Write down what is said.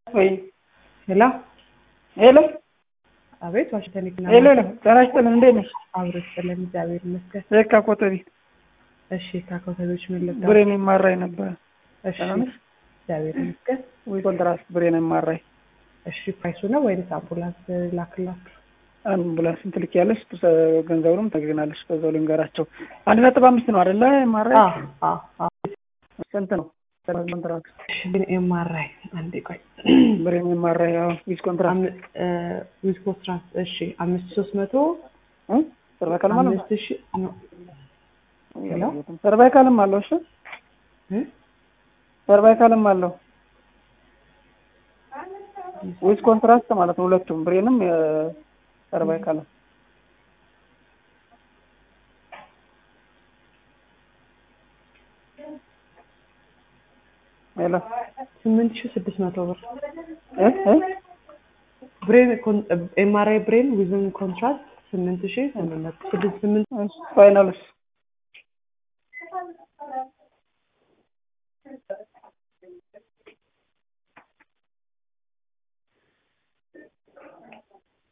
ወይ ሄሎ ሄሎ አቤት ዋሽንግተን ዲሲ ሄሎ ሄሎ ጤና ይስጥልን እንዴት ነሽ? አብሮ ይስጥልን እግዚአብሔር ይመስገን። የካ ኮተቤ እሺ ከኮተቤዎች ምን ልርዳ? ብሬን የማራኝ ነበር። እሺ ደህና ነሽ? እግዚአብሔር ይመስገን። ወይ ኮንትራት ብሬን የማራኝ እሺ ፕራይሱ ነው ወይንስ አምቡላንስ ላክላችሁ? አምቡላንስ ስንት ልክ ያለሽ ገንዘቡንም ተግናለሽ። በዛው ልንገራቸው አንድ ነጥብ አምስት ነው አይደለ? የማራኝ አዎ አዎ አዎ። ስንት ነው ኮንትራት? እሺ ግን ኤምአርአይ አንዴ ቆይ ብሬን የማራኝ ያው ዊዝ ኮንትራት ዊዝ ኮንትራት እሺ አምስት ሶስት መቶ ሰርቫይካል ማለት ነው። አምስት ሺ ነው ሄሎ ሰርቫይካልም አለው። እሺ እ? ሰርቫይካልም አለው ዊዝ ኮንትራክት ማለት ነው። ሁለቱም ብሬንም ሰርቫይካልም ሄሎ ስምንት ሺ ስድስት መቶ ብር እ እ ብሬን ኤምአርአይ ብሬን ዊዝን ኮንትራክት ስምንት ሺ ስምንት መቶ ስድስት ስምንት ፋይናልስ